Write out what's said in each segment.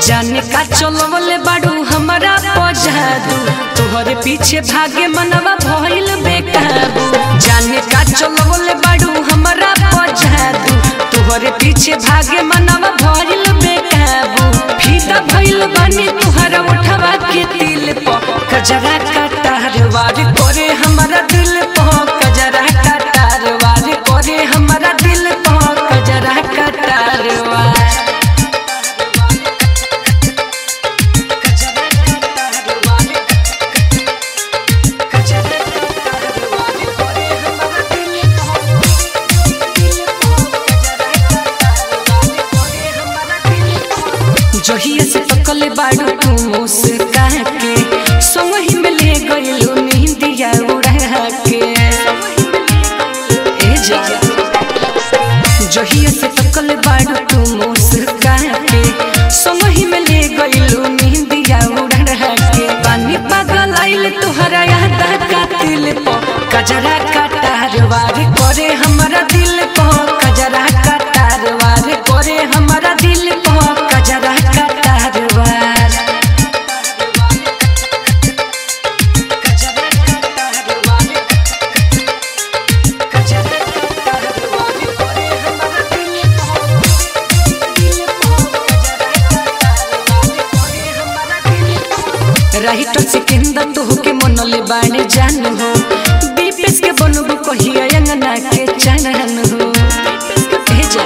जाने का चलवले बाड़ू हमारा पजादू तोहरे पीछे भागे मनवा भइल बेकाबू जाने का चलवले बाड़ू हमारा पजादू तोहरे पीछे भागे मनवा भइल बेकाबू फीदा भइल बानी तुहरा उठवा के दिल प कजरा का तारवार करे हमारा दिल प कजरा का तारवार करे हमारा दिल प कजरा का तारवार जहिया से तकले बाड़ू तू मुस्का के संग ही में ले गइलू नींदिया उड़ा के ए जा जहिया से तकले बाड़ू तू मुस्का के संग ही में ले गइलू नींदिया उड़ा के पानी पागल आइल तोहरा याद का दिल प कजरा का तारवार करे हमारा दिल प कजरा का तारवार करे हमारा दिल प कजरा का तारवार राइटर सिकंदर तो के मनले बाणे जान हो दीपेश के बनबू कहिया अंगना के चनन हो ए जा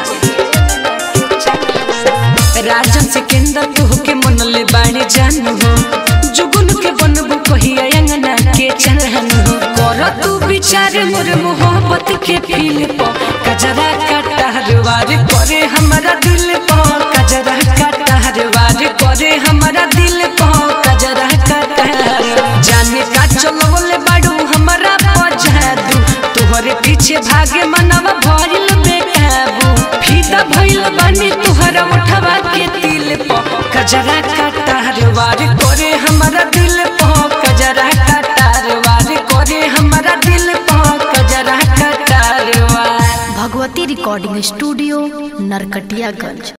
राजन सिकंदर तो के मनले बाणे जान हो जुगुन के बनबू कहिया अंगना के चनन हो कर तू विचार मोर मोहब्बत के फील प कजरा का टहरवार करे हमारा दिल प कजरा का टहरवार करे हमारा दिल प कजरा का टहर जाने का चलवले बाड़ू हमारा पजादू तोहरे पीछे भागे मनवा भइल बेकाबू फीदा भइल बानी तोहरा उठवा के दिल प कजरा का टहरवार करे हमारा दिल प कजरा का टहरवार करे हमारा दिल प कजरा का टहरवार भगवती रिकॉर्डिंग स्टूडियो नरकटियागंज